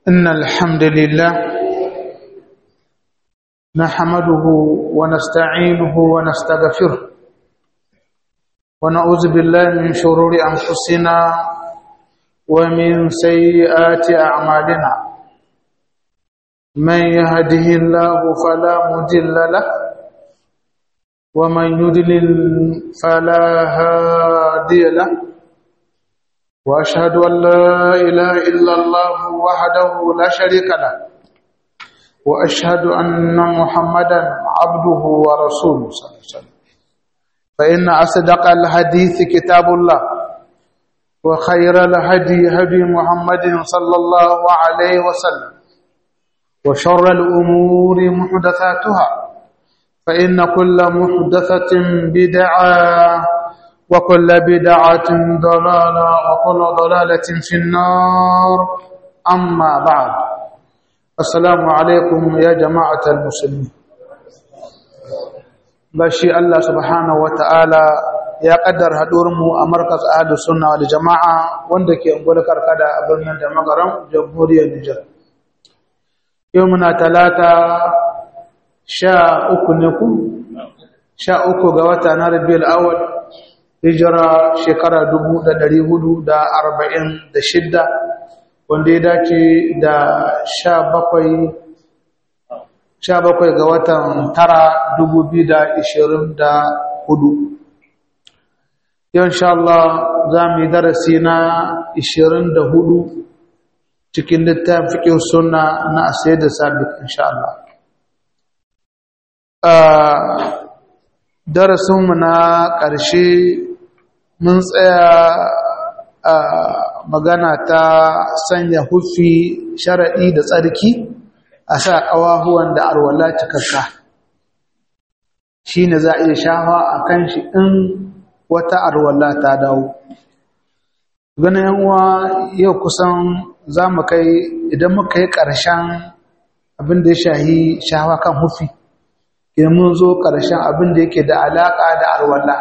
إن الحمد لله نحمده ونستعينه ونستغفره ونعوذ بالله من شرور أنفسنا ومن سيئات أعمالنا من يهده الله فلا مضل له ومن يضلل فلا هادي له واشهد ان لا اله الا الله وحده لا شريك له واشهد ان محمدا عبده ورسوله صلى الله عليه وسلم فان اصدق الحديث كتاب الله وخير الهدي هدي محمد صلى الله عليه وسلم وشر الامور محدثاتها فان كل محدثه بدعه وكل بدعة ضلالة وكل ضلالة في النار أما بعد السلام عليكم يا جماعة المسلمين بشي الله سبحانه وتعالى ya kaddar mu a markas ahlus sunna wal jama'a wanda ke ungul karkada a birnin da magaram jamhuriyar Nijar yau muna talata sha uku ne ku sha uku ga wata na Rabiul Awwal hijira shekara dubu da ɗari hudu da arba'in da shidda wanda ya dace da sha bakwai ga watan tara dubu biyu da ishirin da hudu yau insha Allah za mu yi darasi na ishirin da hudu cikin littafin fikin suna na asayar da sabit insha Allah darasinmu na ƙarshe mun tsaya a magana ta sanya hufi sharaɗi da tsarki a sa ƙawahuwan da arwala cikakka shi ne za a iya shafa a kan shi in wata arwala ta dawo ganin yanwa yau kusan za mu kai idan muka yi ƙarshen abin da ya shahi shafa kan hufi idan mun zo ƙarshen abin da yake da alaƙa da arwala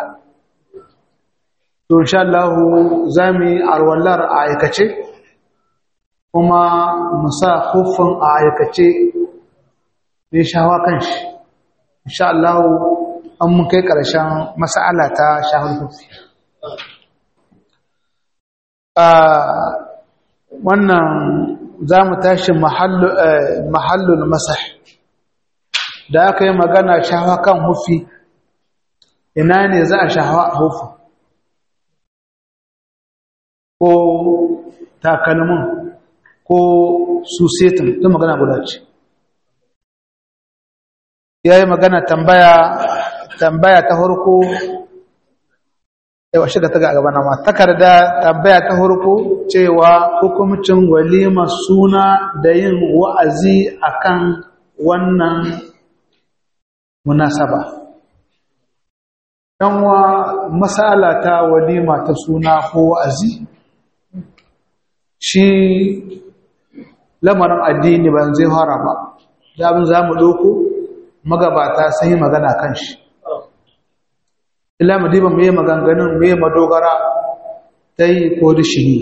to insha Allah za mu yi arwallar a aikace kuma mu sa huffin a aikace ne shawa kan shi insha Allah an mun kai ƙarshen mas'ala ta shahar huffi wannan za mu tashi mahallul masah da aka yi magana shawa kan huffi ina ne za a shawa a huffin ko takalmin ko susetin ta magana guda ce ya yi magana tambaya tambaya ta harko yawa shiga ta ga gaba ma takarda tambaya ta harko cewa hukumcin walima suna da yin wa'azi akan wannan munasaba yanwa masala ta walima ta suna ko wa'azi shi lamarin addini ba zai fara ba da abin za mu ɗauko magabata sun yi magana kan shi ila mu diba mai maganganun mai madogara ta yi ko rishini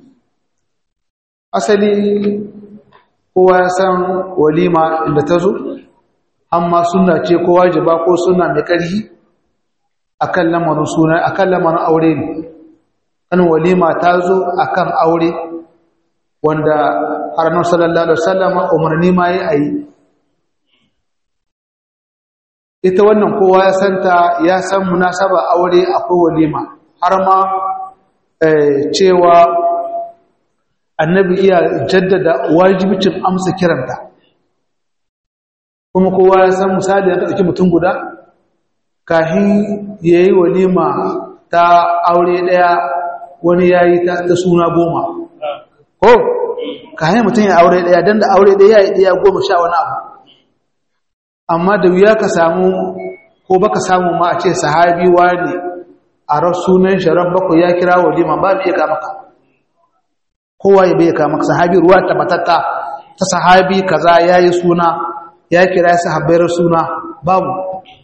asali kowa ya san walima inda ta zo amma suna ce ko wajiba ko suna mai ƙarfi akan lamarin suna akan lamarin aure ne kan walima ta zo akan aure wanda harnar sallallahu alaihi wasallam umarni ma yi ayi ita wannan kowa ya santa ya san munasaba aure akwai walima har ma cewa annabi iya jaddada wajibicin amsa kiranta kuma kowa ya san misali ya ɗauki mutum guda kahin yayi walima ta aure ɗaya wani yayi ta suna goma ko ka hanyar mutum ya aure ɗaya don da aure ɗaya ya ɗaya goma sha wani abu amma da wuya ka samu ko baka samu ma a ce sahabi ne a rasunan sharar bakwai ya kira walima ba mai ka maka kowa ya bai ka maka sahabi ruwa tabbatatta ta sahabi kaza ya yi suna ya kira ya sahabbayar suna babu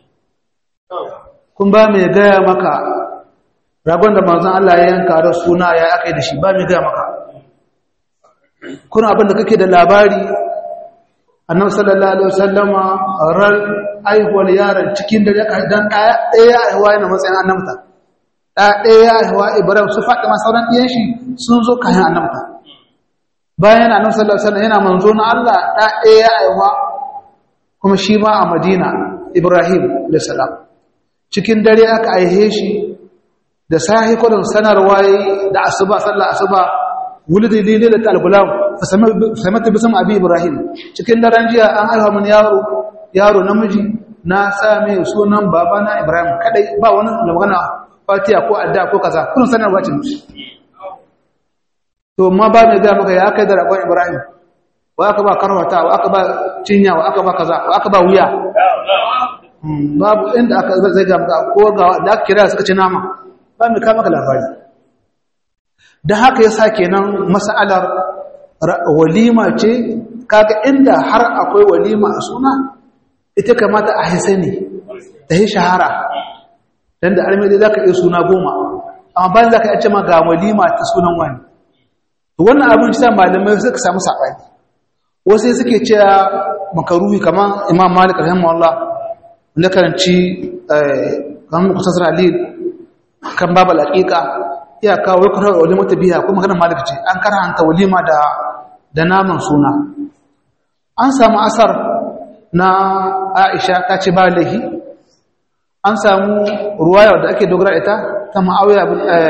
kun ba mai gaya maka ragon da manzon Allah ya yanka da suna ya aka yi da shi ba mai gaya maka kuna abin da kake da labari annabi sallallahu alaihi wasallama ran aihuwar yaron cikin da dan ɗaya ɗaya aihuwa yana matsayin annabta ɗaya ɗaya aihuwa ibrahim su faɗi sauran ɗiyan shi sun zo kayan annabta bayan annabi sallallahu alaihi wasallam yana manzo na Allah ɗaya ɗaya aihuwa kuma shi ma a madina ibrahim da salam cikin dare aka aihe shi da sahi kudin sanarwa da asuba sallar asuba wulidi lililat al-gulam fa samata bisam abi ibrahim cikin daren jiya an aiwa mun yaro yaro namiji na same sunan babana ibrahim kadai ba wani magana fatiha ko adda ko kaza kun sanarwa ce to ma ba mai ga maka ya kai da rakon ibrahim wa aka ba karwata wa aka ba cinya wa aka ba kaza wa aka ba wuya babu inda aka zai ga maka ko ga da aka kira suka ci nama ba mai kama ka labari da haka yasa kenan mas'alar walima ce kaga inda har akwai walima a suna ita kamata a hisani ta yi shahara dan da armedi zaka iya suna goma amma bayan zaka iya ce ma ga walima ta sunan wani wannan abin shi malamai suka samu sabani wasu suke cewa makaruhi kamar imam malik rahimahullah wanda karanci kamar kusasar alil kan babu al'aƙiƙa iya kawo ya kusa walima ta biya kuma maganar malik ce an karanta walima da da naman suna an samu asar na aisha ta ce ba laihi an samu ruwaya da ake dogara ita ta ma'awiya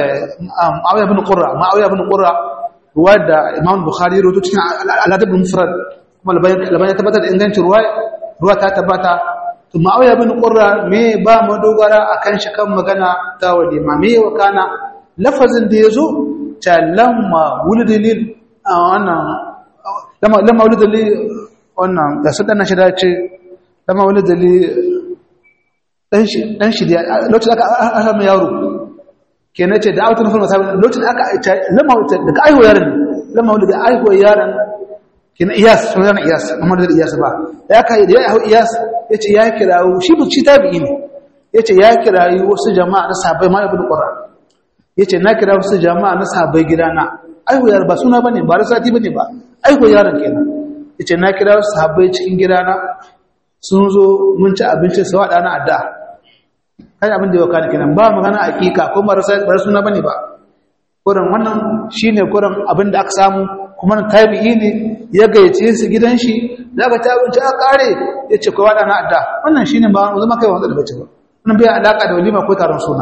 bin ƙura ma'awiya bin ƙura ruwa da imam bukhari roto cikin al'adab mufrad kuma labarai tabbatar da ingancin ruwa ruwa ta tabbata to ma'auya bin qurra me ba mu dogara akan shi kan magana ta walima me wa kana lafazin da yazo ta lamma wulidil wannan lamma lamma wulidil wannan da su dana shi da ce lamma wulidil dan shi dan shi da lokacin aka aka mai yaro kenan ce da autun fulma sabi lokacin aka lamma daga aiho yaron lamma wulidil aiho yaron kenan iyas sunan iyas amma da iyas ba ya kai da ya aiho iyas yace ya kirawo shi bu ci tabi'i ne yace ya kirayi wasu jama'a na sahabbai ma ibnu qurra yace na kira wasu jama'a na sahabbai gidana aiho yar ba suna bane ba rasati bane ba aiho yaron kenan yace na kira wasu sahabbai cikin gidana sun zo mun ci abinci su wada na adda kai abin da ya wakana kenan ba magana hakika ko ba rasati suna bane ba kuran wannan shine kuran abin da aka samu kuma na tabi'i ne ya gayyace su gidan shi da aka ta abinci a kare ya ce kowa na adda wannan shi ne ba zama kai wanda da bace ba wannan bai alaka da walima ko taron suna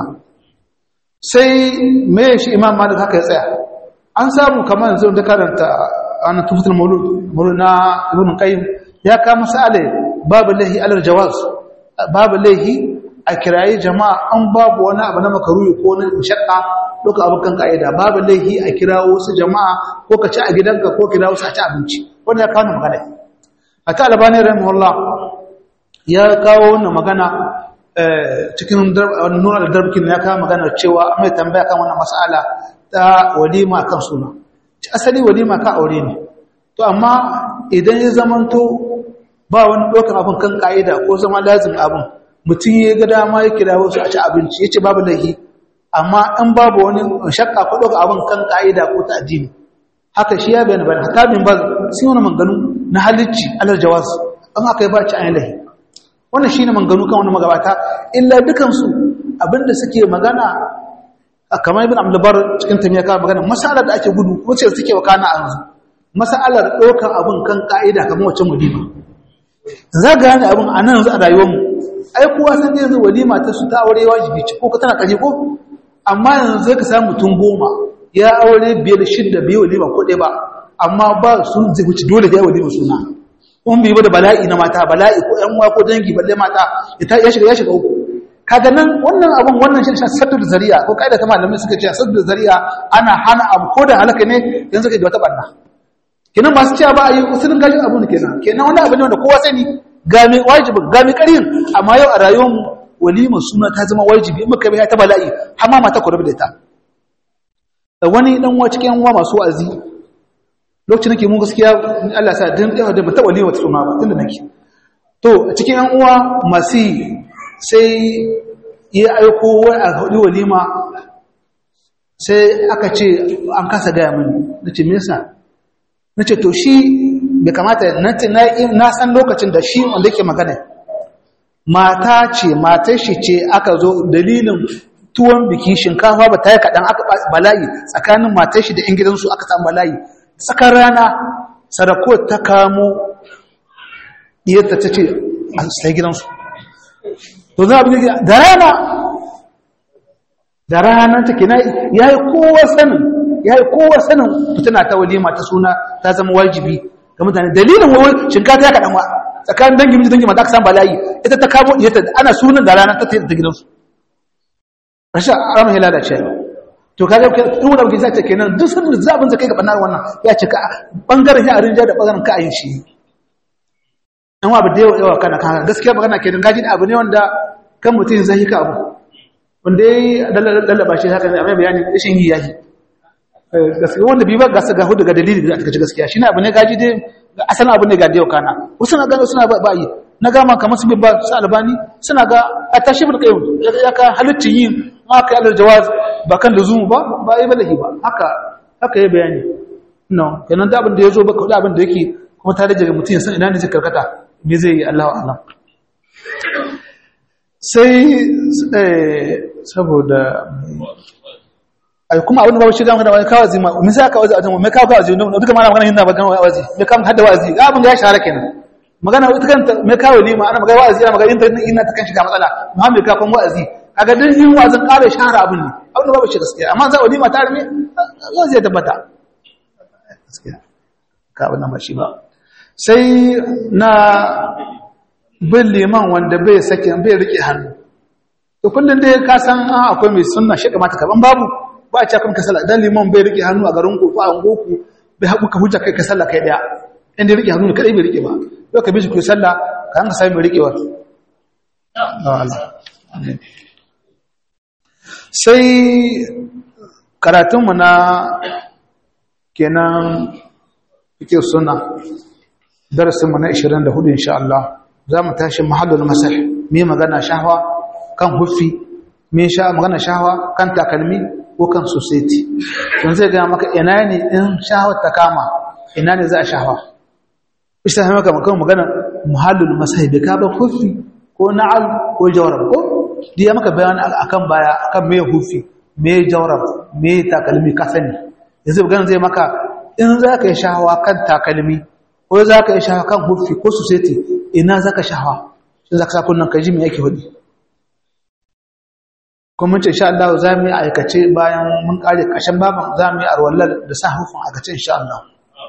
sai me shi imam malik haka ya tsaya an samu kamar yanzu da karanta an tufutul maulud maulud na ibn qayyim ya ka masale babu lahi alal jawaz babu lahi a kirayi jama'a an babu wani abu na makaruyi ko na shakka duka abokan ka'ida babu laihi a kira wasu jama'a ko ka ci a gidanka ko kira wasu a ci abinci wanda ya kawo magana a ta albani rahimahullah ya kawo wannan magana cikin nuna da darbikin ya kawo magana cewa an mai tambaya kan wannan mas'ala ta walima kan suna asali walima ka aure ne to amma idan ya zamanto ba wani ɗaukar abin kan ka'ida ko zama lazim abin mutum ya ga dama ya kira wasu a ci abinci ya ce babu laihi amma an babu wani shakka ko ɗauka abin kan ƙa'ida ko ta addini haka shi ya bayan bayan haka min ba sun wani manganu na halicci alar jawaz an aka yi ba ci ayin lahi wannan shi ne manganu kan wani magabata illa dukansu abinda suke magana kamar ibn abdulbar cikin tamiya kawo magana masalar da ake gudu ko ce suke wakana a yanzu masalar ɗaukar abin kan ƙa'ida kamar wacce mulima za ga gane abin a nan yanzu a rayuwarmu ai kowa san yanzu walima ta su ta aure wajibi ce ko ka tana kaje ko amma yanzu zai ka samu mutum goma ya aure biyar shidda biyu walima ko ɗaya ba amma ba su zai wuce dole da ya walima suna kun bi da bala'i na mata bala'i ko ƴan uwa ko dangi balle mata ya shiga ya shiga uku kaga nan wannan abun wannan shi ne saddu da zariya ko kaida ta malamai suka ce saddu da zariya ana hana abu ko da halaka ne yanzu kai da wata barna kenan masu cewa ba a yi usulun gajin abun kenan kenan wani abu ne wanda kowa sani ga mai wajibin ga mai ƙarin amma yau a rayuwar walimar suna ta zama wajibi in muka bai ta bala'i har ma mata kurabi da ta wani dan uwa cikin uwa masu wa'azi lokacin nake mun gaskiya Allah sa din da ba ta walima ta suna ba tunda nake to cikin yan uwa masu sai ya aiko wai a hudu walima sai aka ce an kasa gaya mini nace me yasa na ce to shi bai kamata na san lokacin da shi wanda yake magana mata ce matar shi ce aka zo dalilin tuwon biki shinkafa ba ta yi kaɗan aka bala'i tsakanin matar shi da 'yan gidansu aka samu bala'i tsakar rana sadako ta kamo ɗiyarta ta ce a sai gidansu to za a bi da rana da rana ta kina ya yi kowa sanin ya yi kowa sanin fitina ta walima ta suna ta zama wajibi ga mutane dalilin wawai shinkafa ya kaɗan wa tsakanin dangin miji dangin mata aka samu bala'i ita ta kamo ɗiyarta ana sunan da rana ta ta gidansu rashin ramin ya lalace to kaga in wani abu zai kenan duk sun da zabin zakai ga banar wannan ya ce ka bangaren ya arinja da bangaren ka ayin shi an wa da yawa kana kana gaskiya magana kenan gaji da abu ne wanda kan mutum zai ka abu wanda yayi lallaba shi haka ne amma bayani rashin yi yayi gaskiya wanda bi ba gasa ga hudu ga dalili da aka ci gaskiya shine abu ne gaji dai asalin abu ne ga da yau kana wasu na gano suna ba yi na gama kamar su ba su albani suna ga a tashi bin kayyum ya ka halittin yin haka yalar jawaz ba kan da zumu ba ba yi balahi ba haka haka yi bayani no kenan da abin da ya zo ba kawai abin da yake kuma ta rage mutum ya san ina ne zai karkata me zai yi allahu alam sai saboda ai kuma abin da ba shi gama da wani kawazi ma mun sai kawazi a jama'a mai kawo kawazi duka ma na magana yin na ba gama wazi mai kama hadda wazi abin da ya shahara kenan magana ita kanta mai kawo lima ana magana wa'azi ana magana internet ina ta kan shiga matsala muhammad ka kan wa'azi kaga din yin wa'azin ƙara shahara abin ne abin da babu shi gaskiya amma za a lima ta rame wa'azi ya tabbata gaskiya ka abin nan ba shi ba sai na bin liman wanda bai sake bai rike hannu to kullum dai ka san an akwai mai sunna shi kamata kaban babu ba a cikin kasala dan liman bai rike hannu a garin ku ko a goku bai haɓu ka hujja kai ka sallah kai daya inda rike hannu kadai bai rike ba yau ka bi shi ku sallah ka hanka sami riƙewa sai karatunmu na kenan fike suna darasinmu na 24 insha Allah za mu tashi mahallul masar mai magana shahwa kan huffi mai magana shahwa kan takalmi ko kan society don zai gaya maka ina ne in shahwar ta kama ina ne za a shahwa isa ta maka makon magana muhallul masahibi ka ba hufi ko na'al ko jawrab ko diya maka bayani akan baya akan me hufi me jawrab me takalmi ka sani yanzu magana zai maka in za ka yi shahawa kan takalmi ko za ka yi shahawa kan hufi ko society ina za ka shahawa shi za ka sa kunnan ka ji me yake hudu kuma ce insha Allah za mu yi aikace bayan mun kare kashin baban za mu yi arwallar da sa hufin aikace insha Allah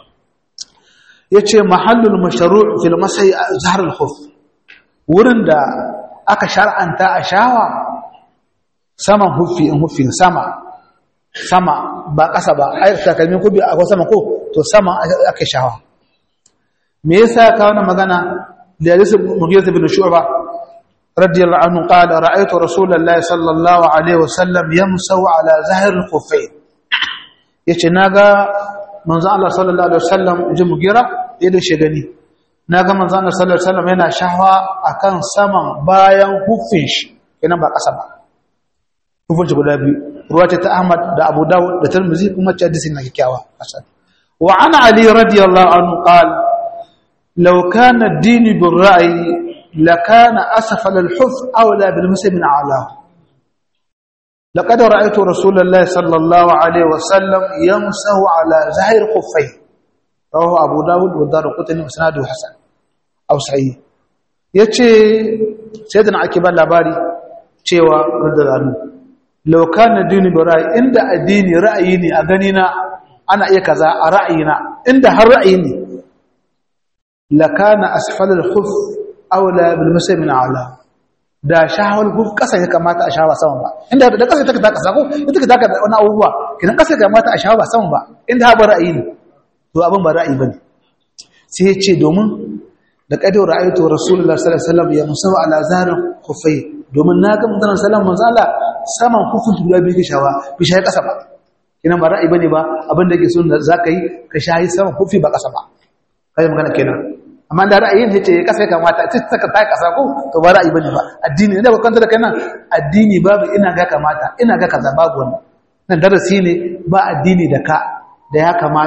yace mahallul mashru' fil masai zahr al khuf wurin da aka shar'anta a shawa saman hufi in hufi sama sama ba ƙasa ba ai takalmin kubi a sama ko to sama aka shawa me yasa ka wannan magana da hadisi mughith ibn shu'ba radiyallahu anhu qala ra'aytu rasulullahi sallallahu alaihi wasallam yamsahu ala zahr al khuffayn yace naga manzo Allah sallallahu alaihi wasallam ji mugira yadda shi gani naga manzo Allah sallallahu alaihi wasallam yana shahwa akan saman bayan hufin shi kenan ba kasa ba hufin shi guda biyu ruwa ce ta Ahmad da Abu Dawud da Tirmidhi kuma ce hadisi na kikkiawa asan wa ana Ali radiyallahu anhu qala law kana ad-din bil ra'yi lakana asfal al-huf awla bil muslimin a'lahu لقد رأيت رسول الله صلى الله عليه وسلم يمسه على زهر خفيه رواه أبو داود والدار قطني وسناده حسن أو صحيح yace sayyidina akiban labari cewa radalanu law kana dini bi ra'yi inda addini ra'ayi ne a gani na ana iya kaza a ra'ayina inda har ra'ayi ne la kana asfal al-khuf awla bil muslimin ala da shahawar guf kasa ya kamata a shawa sama ba inda da kasa take taka sako ita take taka wani abubuwa kidan kasa ya kamata a shawa ba sama ba inda ha ba ra'ayi ne to abin ba ra'ayi bane sai ya ce domin da kadu ra'aytu rasulullahi sallallahu alaihi wasallam ya musawa ala zarin khufai domin na ga manzon sallallahu alaihi wasallam saman kufun guda biyu shawa bi shayi kasa ba kinan ba ra'ayi bane ba abin da yake so da zaka yi ka shayi saman kufi ba kasa ba kai magana kenan amma da ra'ayin yace ya kasa ya kamata ta saka ta kasa ko to ba ra'ayi bane ba addini ne da ba kanta da kai nan addini babu ina ga kamata ina ga kaza babu wannan nan darasi ne ba addini da ka da ya kamata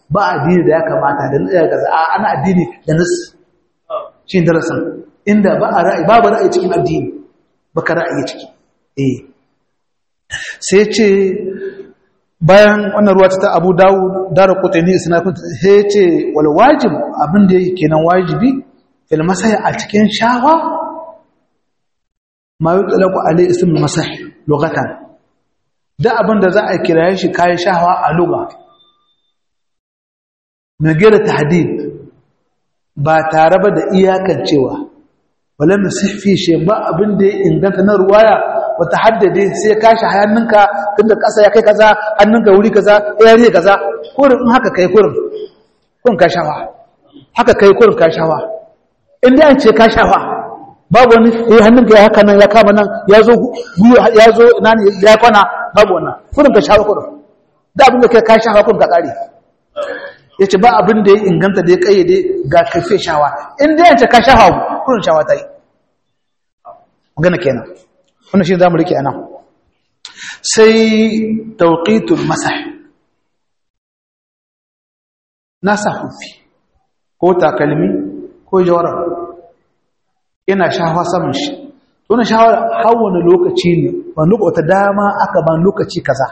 ba addini da ya kamata da ya gaza a ana addini da nas shi darasin inda ba a ra'ayi babu ra'ayi cikin addini baka ra'ayi ciki eh sai ce bayan wannan ruwa ta Abu Dawud dara kutani isnad sai ce wal wajib abin da yake kenan wajibi fil masai a cikin shawa ma yutlaqu alai ism masah lughatan da abin da za a kiraye shi kayan shawa a lugha magana tahdid ba tare ba da iyakancewa wala musihfi shi ba abin da ya inganta na ruwaya wata haddade sai ka shi hannunka tunda kasa ya kai kaza hannunka wuri kaza ya riye kaza kurin in haka kai kurin kurin ka shawa haka kai kurin ka shawa in dai an ce ka shawa babu wani eh hannunka ya haka nan ya kama nan ya zo ya zo ina ne ya kwana babu wannan kurin ka shawa kurin da abin da kai ka shawa kurin ka kare ya ce ba abin da ya inganta da ya kayyade ga kafe shawa in dai an ce ka shawa kurin shawa ta yi magana kenan wannan shi za mu rike anan sai tauqitul masah nasa hufi ko takalmi ko jawara ina shawa saman shi to na shawa har wani lokaci ne wani wata dama aka ban lokaci kaza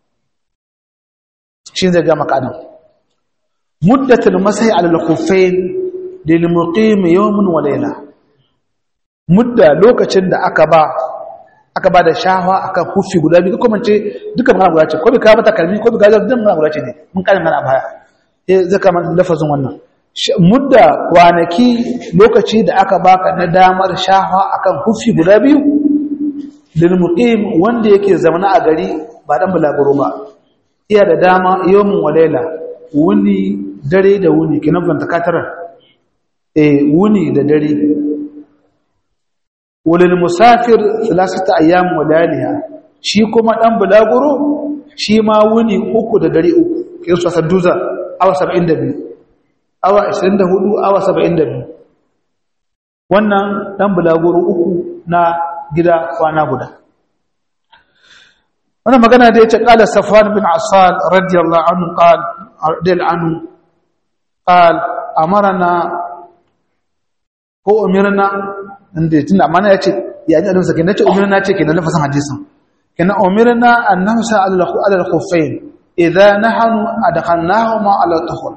shi zai ga makanan muddatul masah ala al-khuffayn lil muqim yawmun wa layla mudda lokacin da aka ba aka ba da shawa akan hufi guda biyu kuma ce duka magana guda ce ko bi ka mata kalmi ko bi ga dukkan magana guda ce ne mun kalin mana baya eh zaka man lafazin wannan mudda kwanaki lokaci da aka baka na damar shawa akan hufi guda biyu lil muqim wanda yake zamana a gari ba dan bulaguro ba iya da dama yawmun walaila wuni dare da wuni kinan ban takatara eh wuni da dare walil musafir salasata ayyam walaliha shi kuma dan bulaguro shi ma wuni uku da dare uku kin sa saduza awa 72 awa 24 awa 72 wannan dan bulaguro uku na gida kwana guda wannan magana da yace qala safwan bin asal radiyallahu anhu qala radiyallahu anhu qala amarna ko umirna inda tunda amana yace ya ji annabi kenan nace umirna ce kenan lafazin hadisin kenan umirna an namsa ala al-khuffayn idha nahnu adkhalnahuma ala al-tukhul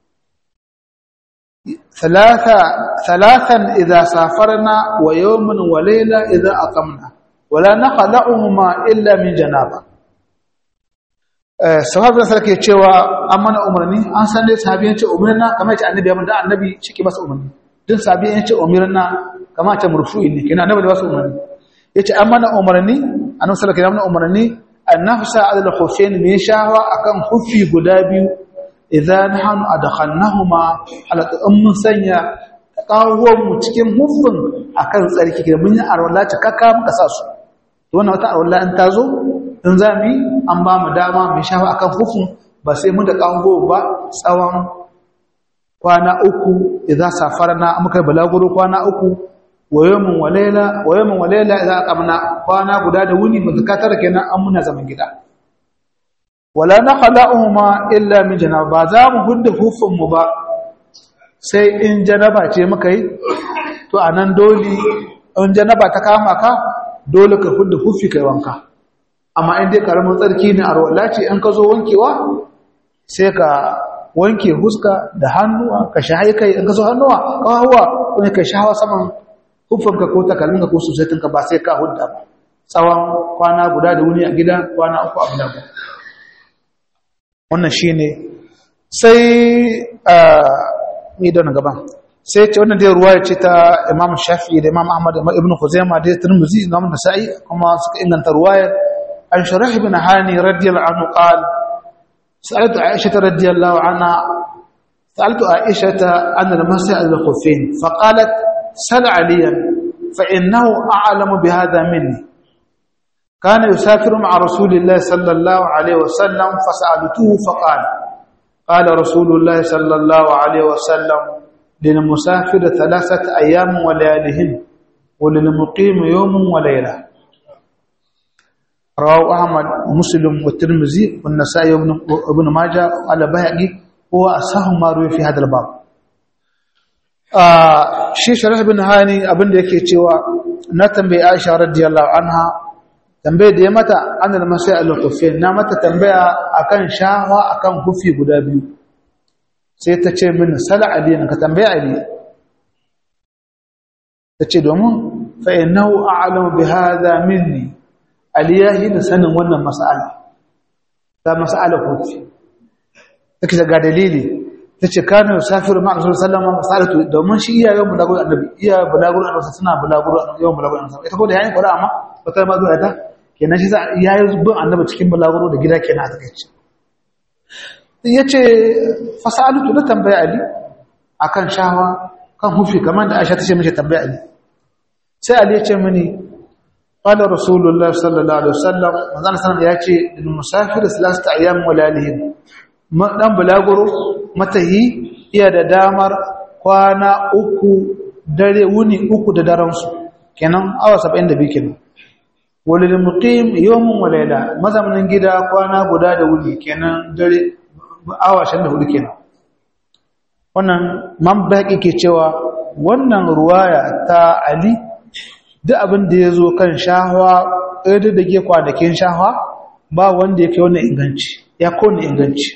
ثلاثة ثلاثا إذا سافرنا ويوما وليلة إذا أقمنا ولا نخلعهما إلا من جنابة sahab da sarki cewa an mana umarni an san dai sahabiyan ce umarna kamar ce annabi ya mun da annabi shi masa umarni din sahabiyan ce umarna kamar ce murfu'i ne kina annabi da wasu umarni yace an mana umarni annabi sallallahu alaihi wasallam umarni an nafsa ala al-khuffain min shahwa akan khuffi guda biyu idza nahnu adkhalnahuma ala mun sanya kawon mu cikin huffin akan tsarki kina mun yi arwala ta kaka muka sa su to wannan wata arwala in ta zo in za mu yi an ba mu dama mai shafa a kan hukun ba sai mun da ƙango ba tsawon kwana uku idan safar na muka balaguro kwana uku wayomin walela idan aka muna kwana guda da wuni ba zakatar kenan an muna zaman gida wala na khala'uhuma illa min janaba ba za mu hudda hufin mu ba sai in janaba ce muka yi to anan dole in janaba ta kama ka dole ka hudda hufi kai wanka amma in dai karamin tsarki ne a rawala ce in ka zo wankewa sai ka wanke huska da hannuwa ka shahi kai in ka zo hannuwa kawawa kuma ka shahawa saman hufanka ko takalminka ko sosaitinka ba sai ka hudda ba tsawon kwana guda da wuni a gida kwana uku a gida ba wannan shi ne sai a mi da gaban sai ce wannan dai ruwa ce ta imam shafi da imam ahmad da ibn khuzaima da tirmidhi imam nasa'i kuma suka inganta ruwayar عن شريح بن هاني رضي الله عنه قال سألت عائشة رضي الله عنها سألت عائشة عن المسح الخفين فقالت سل عليا فإنه أعلم بهذا مني كان يسافر مع رسول الله صلى الله عليه وسلم فسألته فقال قال رسول الله صلى الله عليه وسلم للمسافر ثلاثة أيام وليالهن وللمقيم يوم وليلة رواه أحمد ومسلم والترمذي والنسائي وابن ماجه على بهقي huwa asahhu ma ruwi fi hadal bab shi sharh bin hani abinda yake cewa na tambayi Aisha radiyallahu anha tambaye da ya mata anil masai al-khufain na mata tambaya akan shahwa akan hufi guda biyu sai ta ce min sala ali ka tambaye ali ta ce domin fa innahu a'lamu bi hadha minni ali yahi da sanin wannan mas'ala ta mas'ala hufi take ga dalili tace kana yusafiru ma'a rasul sallallahu alaihi wasallam domin shi iyayen bulaguro annabi iya bulaguro annabi suna bulaguro yawan bulaguro annabi ita ko da yayin qur'a amma wata ma zuwa ta kenan shi yayi bin annabi cikin bulaguro da gida kenan a takeice yace fasalatu na tambaya ali akan shawa kan hufi kamar da Aisha tace mishi tambaya ali sai ali ya ce mini qala rasulullah sallallahu alaihi wasallam manzon sallallahu ya ce lil musafir salasta ayyam wa lalihim dan bulaguro matahi iya da damar kwana uku dare wuni uku da daren su kenan awa 72 kenan walil muqim yawmun wa layla mazamanin gida kwana guda da wuni kenan dare awa 24 kenan wannan man baki ke cewa wannan ruwaya ta ali duk abin da yazo kan shahwa ɗaya da ke kwanakin shahwa ba wanda yake wannan inganci ya kone inganci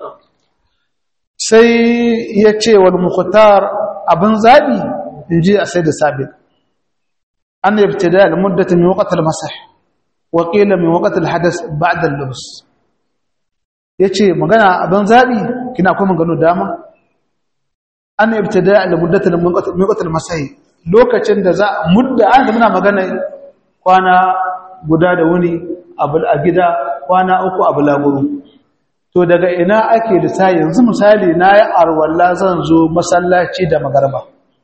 sai ya ce wal mukhtar abin zabi inji a sai da sabiq أن ابتداء المدة من وقت المسح وقيل من وقت الحدث بعد اللبس yace magana abin zabi kina kuma gano dama an ibtida al muddat al miqat al masai lokacin da za mudda an muna magana kwana guda da wuni abul a gida kwana uku a bulaguru to daga ina ake da sai yanzu misali nayi arwalla zan zo masallaci da magarba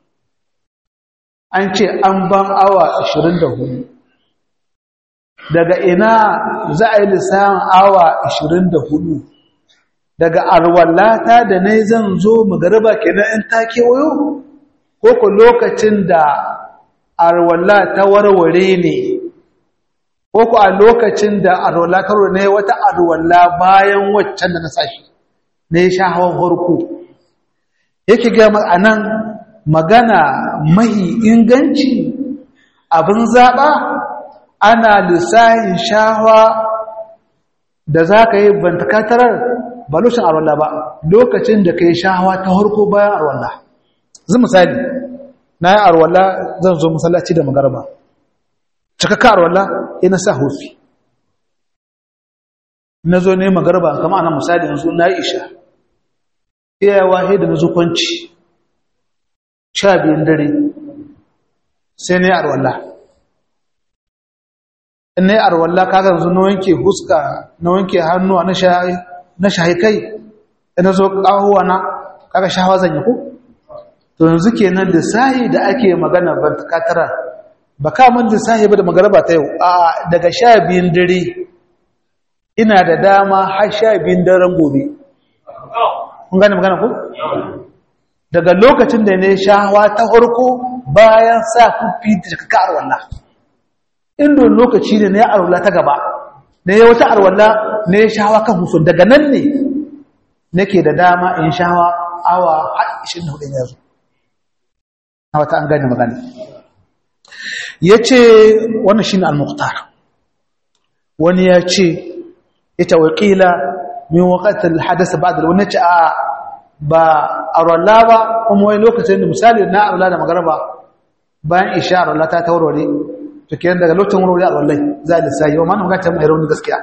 an ce an ban awa 24 daga ina za a yi lissanin awa 24 daga arwallata da na zan zo magariba kenan in ta kewayo ko ku lokacin da arwalla ta warware ne ko ku a lokacin da arwalla ta warware ne wata arwalla bayan waccan da na sashi na yi sha hawan farko yake gama a nan magana mahi inganci abin zaɓa ana lissahin shawa da za ka yi bantakatarar ba lokacin arwallah ba lokacin da ka yi shawa ta harko bayan arwallah zai misali na yi arwallah zan zo masallaci da magarba cikakka arwallah ina sa hufi na zo ne magarba kama ana misali yanzu na yi isha iyawa da na zo kwanci sha biyun dare sai na yi arwallah in na yi arwallah kaga yanzu na wanke huska na wanke hannuwa na shahi kai ina zo ƙahuwa na kaga shahawa zan yi ku to yanzu kenan lissahi da ake magana ban katara ba kamun lissahi ba da magaraba ta yau a daga sha biyun dare ina da dama har sha biyun daren gobe kun gane magana ku daga lokacin da ne shahawa ta farko bayan sa kufi da kaka arwalla inda lokaci ne na ya arwalla ta gaba na ya wata arwalla na ya shahawa kan hufin daga nan ne nake da dama in shahawa awa har 24 ya zo na wata an gane magana ya ce wannan shi ne al-muqtar wani ya ce ita wakila min wakatar hadasa ba da wani ce a ba arwallah ba kuma wani lokacin da misali na arwallah da magaraba bayan isha arwallah ta taurare to kenan daga lokacin warware arwallai za a lissayi wa mana magata mai rauni gaskiya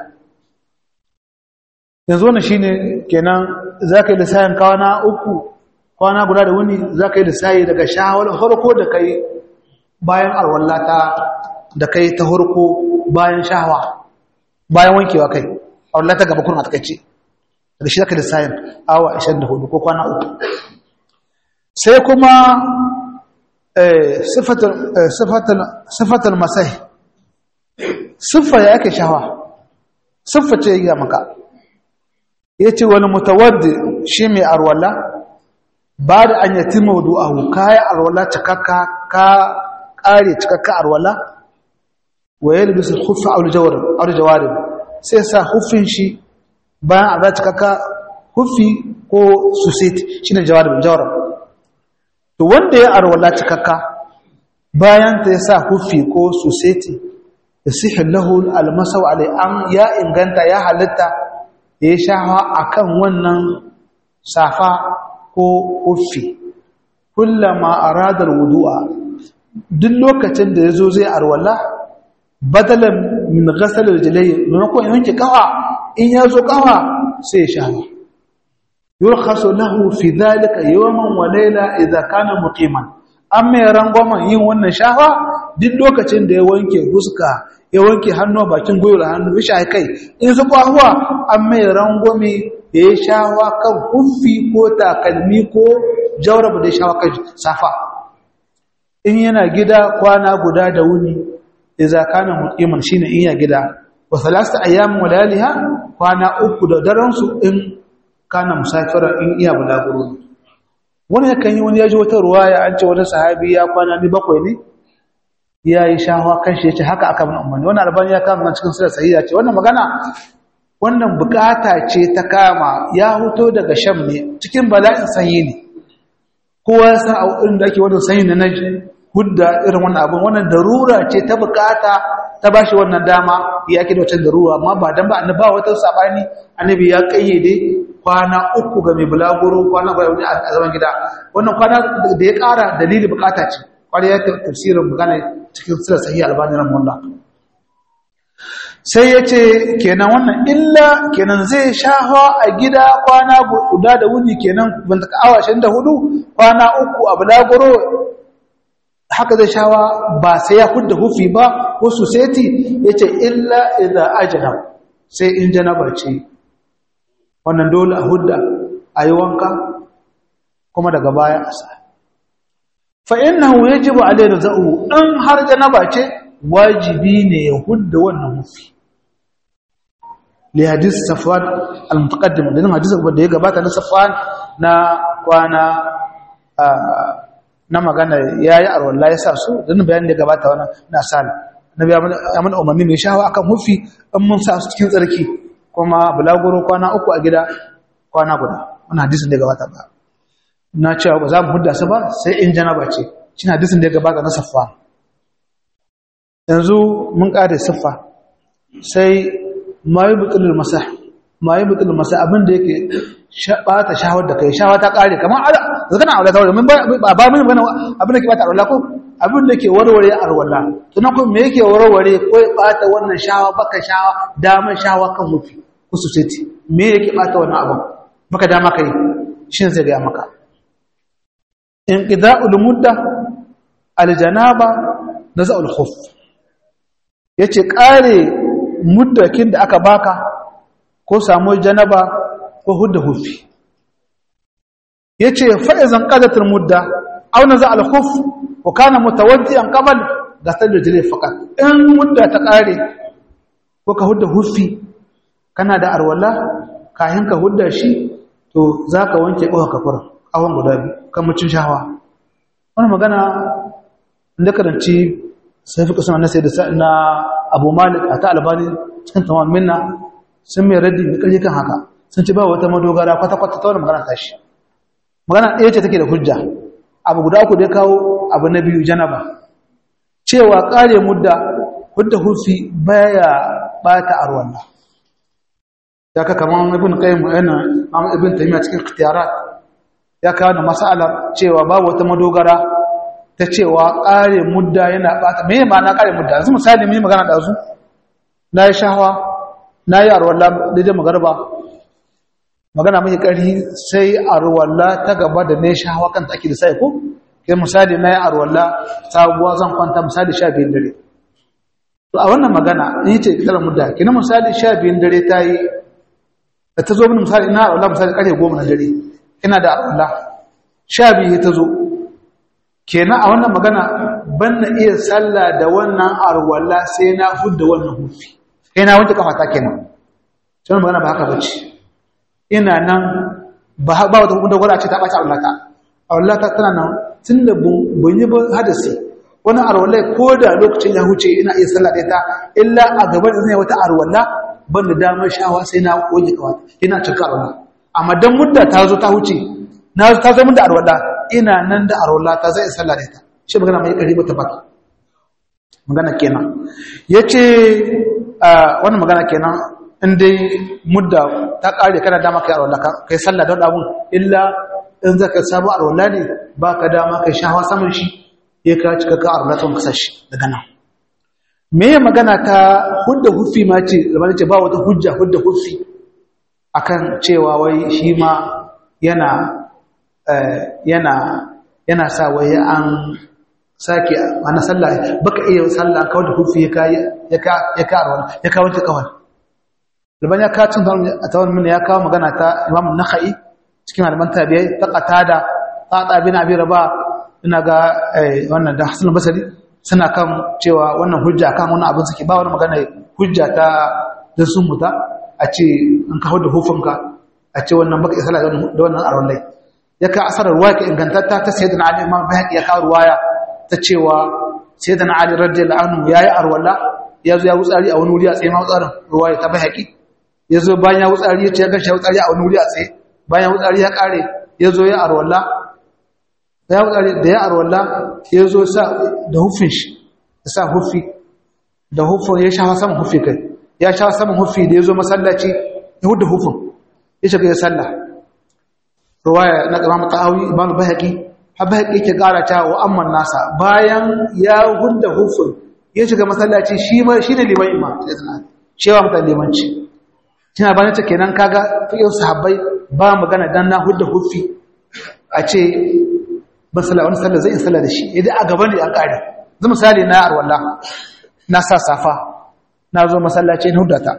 yanzu wannan shine kenan za ka yi lissayin kawana uku kwana guda da wuni za ka yi lissayi daga shawar farko da kai bayan arwallah ta da kai ta farko bayan shahawa bayan wankewa kai arwallah ta gaba kurna ta kai ce da shi zaka lissafin awa 24 ko kwana uku sai kuma sifatul masai siffa ya ake shawa siffa ce ya maka ya ce wani mutawaddi shi mai arwala ba da an yati maudu'ahu kayan arwala cikakka ka kare cikakka arwala wa yi libisul hufi a jawarin sai sa hufin shi bayan a za cikakka hufi ko susit shine jawarib jawarib to wanda ya arwala cikakka bayan ta yasa hufi ko suseti yasihu lahu almasau alai an ya inganta ya halitta ya shafa akan wannan safa ko hufi kullama arada alwudu'a duk lokacin da yazo zai arwala badalan min ghasal aljalay maimakon yanke kafa in yazo kafa sai ya shafa yurkhasu lahu fi dhalika yawman wa layla idha kana muqiman amma ya rangwama yin wannan shafa duk lokacin da ya wanke fuska ya wanke hannu bakin gwiwar hannu ya shafi kai in su kwahuwa amma ya rangwame ya yi shafa kan huffi ko takalmi ko jauraba da ya shafa kan safa in yana gida kwana guda da wuni idza kana muqiman shine in ya gida wa thalatha ayyam wa layaliha kwana uku da daren su in kana musafira in iya bulaguro wani yakan yi wani ya ji wata ruwaya an ce wani sahabi ya kwana ni bakwai ne ya yi shahawa kan shi ya ce haka aka mana umarni wannan albani ya kama cikin sura sahiha ce wannan magana wannan bukata ce ta kama ya huto daga sham ne cikin bala'in sanyi ne kowa ya san a irin da ake wannan sanyi na naji hudda irin wannan abin wannan darura ce ta bukata ta bashi wannan dama ya ake da wata darura amma ba dan ba annabi ba wata sabani annabi ya kayyade kwana uku ga mai bulaguro kwana ba wani a zaman gida wannan kwana da ya kara dalili bukata ce kwari ya tafsirin magana cikin sura sahih albani rahimahullah sai ya ce kenan wannan illa kenan zai shafa a gida kwana guda da wuni kenan banta awa 24 kwana uku a bulaguro haka zai shawa ba sai ya hudda hufi ba wasu seti ya ce illa idan ajanab sai in janabar ce wannan dole a hudda a yi wanka kuma daga baya a sa fa'innahu ya ji ba a laida za'u ɗan har janaba ce wajibi ne ya hudda wannan hufi li hadis safwan al-mutaqaddim da nan hadisi da ya gabata na safwan na kwana na magana yayi arwalla ya sa su da nan bayanin da ya gabata wannan na sal nabi ya mana umarni mai shawa akan hufi in mun sa su cikin tsarki kuma bulaguro kwana uku a gida kwana guda wannan hadisin da ya gabata ba na cewa ba za mu hudda su ba sai in janaba ce shi hadisin da ya gabata na safwan yanzu mun kare siffa sai ma yi butulul masah ma yi butulul masah abin da yake bata shawar da kai shawa ta kare kamar zakana aure ta mun ba ba mun bana abin da ke bata arwala ko abin da ke warware arwala to na ko me yake warware ko ya bata wannan shawa baka shawa damar shawa kan mufi kususati me yake bata wannan abin baka dama kai shin zai ga maka inqida'ul mudda aljanaba naza'ul khuf yace kare muddakin da aka baka ko samu janaba ko hudda hufi yace fa izan qadatul mudda aw naza al khuf wa kana mutawaddian qabl gasal rijli faqat in mudda ta kare ko ka hudda hufi kana da arwala kayan ka hudda shi to zaka wanke ko ka fara awon guda biyu kan mucin shawa wannan magana inda karanci sai fi kusan nasai da na abu malik a ta albani cikin tamam minna sun mai raddi da ƙarfi kan haka sun ci ba wata madogara kwata-kwata ta wani magana tashi magana ɗaya ce take da hujja abu guda uku da ya kawo abu na biyu janaba cewa ƙare mudda hudda hufi baya bata arwalla ya ka kamar ibn qayyim yana ibn taymiya cikin ikhtiyarat ya kawo da mas'alar cewa babu wata madogara ta cewa ƙare mudda yana ɓata me ma'ana ƙare mudda yanzu misali mai magana da su na yi shahawa na yi arwalla daidai magarba magana mai ƙari sai arwalla ta gaba da ne shahawa kan take da sai ko kai misali na yi arwalla sabuwa zan kwanta misali sha biyun dare to a wannan magana in yi ce ƙarar mudda kina misali sha biyun dare ta yi da ta zo mini misali ina arwalla misali ƙarfe goma na dare ina da arwalla sha biyu ta zo kenan a wannan magana ban na iya sallah da wannan arwalla sai na hudda wannan hufi sai na wanke kafata kenan sai wannan magana ba haka bace ina nan ba ba wata hukunta gwada ce ta ɓaci arwallata arwallata tana nan tun da ban yi ba hadasi wani arwallai ko da lokacin ya huce ina iya sallah da ita illa a gaban zai wata arwalla ban da damar shawa sai na wanke kafata ina cika arwalla amma dan mudda ta zo ta huce na ta zo mun da arwala ina nan da arwala ta zai sallah da ita shi magana mai kari ba ta baki magana kenan yace wannan magana kenan in dai mudda ta kare kana dama kai arwala kai sallah da abun illa in zaka samu arwala ne baka dama kai shawa saman shi ya ka cika ka arwala tun kasashi daga nan me magana ta hudda huffi ma ce zama ce ba wata hujja hudda huffi akan cewa wai shi ma yana yana yana sa wai an sake ana sallah baka iya sallah kawai da huffi ya ka ya ka ya ka arwala ya ka wanke kawai Laban ya kawo cin a tawar mini ya kawo magana ta Imam Nakhai cikin malaman tabi'ai ta qatada qata bin abi rabah ina ga wannan da Hassan Basri suna kan cewa wannan hujja kan wannan abin suke ba wani magana hujja ta da sun muta a ce an kawo da hufunka a ce wannan baka isala da wannan aron lai ya ka asarar ruwa ka ingantatta ta sayyidina Ali Imam Bayhaqi ya kawo ruwaya ta cewa sayyidina Ali radiyallahu anhu yayi arwala ya zo ya wutsari a wani wuri a tsaye ma wutsarin ruwaya ta Bayhaqi ya zo bayan ya wutsari ya ce ya gashi ya wutsari a wani wuri a tsaye bayan ya wutsari ya kare ya zo ya arwala ya wutsari da ya arwala ya zo sa da hufin shi ya sa hufi da hufin ya sha saman hufi kai ya sha saman hufi da ya zo masallaci ya hudu hufin ya shiga ya salla ruwaya na imam ta'awi imam bahaqi har bahaqi yake kara ta wa amman nasa bayan ya hudu hufin ya shiga masallaci shi ma shi ne liman imam cewa mutan limanci kina bayan ta kenan kaga fiye sahabbai ba magana dan na hudu hufi a ce ban sallah wani sallah zai sallah da shi idan a gaban da an kare zai misali na arwalla na sa safa na zo masallaci na hudata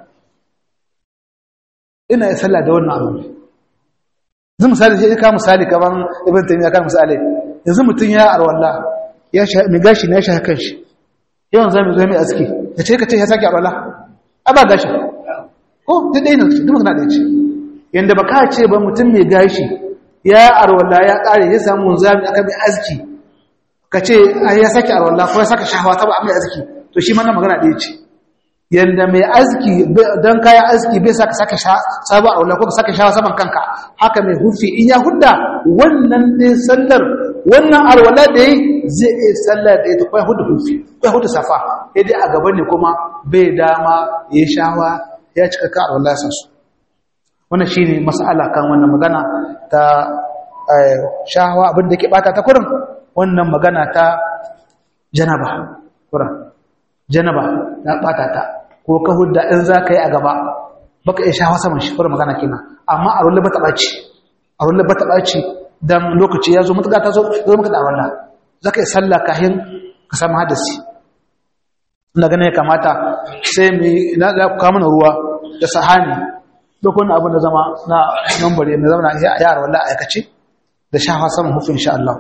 ina yi sallah da wannan abu zai misali sai ka misali kaman ibn taymiya kan misali yanzu mutun ya arwalla ya sha mi gashi ne ya sha kan shi yawan zamu zo mai aski ya ce ka ce ya saki arwalla a ba gashi ko ta dai ne duk magana da ce yanda baka ce ba mutum mai gashi ya arwalla ya kare ya samu zami aka bi aski ka ce ya saki arwalla ko ya saka shahawa ta ba mai aski to shi ma na magana ɗaya ce yanda mai aski don kayan aski bai saka saka sabu arwalla ko ka saka shahawa saman kanka haka mai hufi in ya hudda wannan ne sallar wannan arwalla da yi zai iya sallar da ita kwai hudu hufi kwai hudu safa ya dai a gaban ne kuma bai dama ya shahawa ya cika ka arwalla ya su wannan shi ne mas'ala kan wannan magana ta shahawa abinda ke bata ta kurin wannan magana ta janaba kurin janaba ta bata ta ko ka hudda in za ka yi a gaba baka iya shahawa saman shi kurin magana kenan amma a rulle bata ɓaci a rulle bata ɓaci don lokaci ya zo matuƙa ta zo zo maka da wannan za ka yi sallah kahin ka samu hadasi ina ganin ya kamata sai mu na kawo mana ruwa da sahani duk wani abin da zama na nambare mai zama na yara wala aikace da shafa saman hufin insha Allah.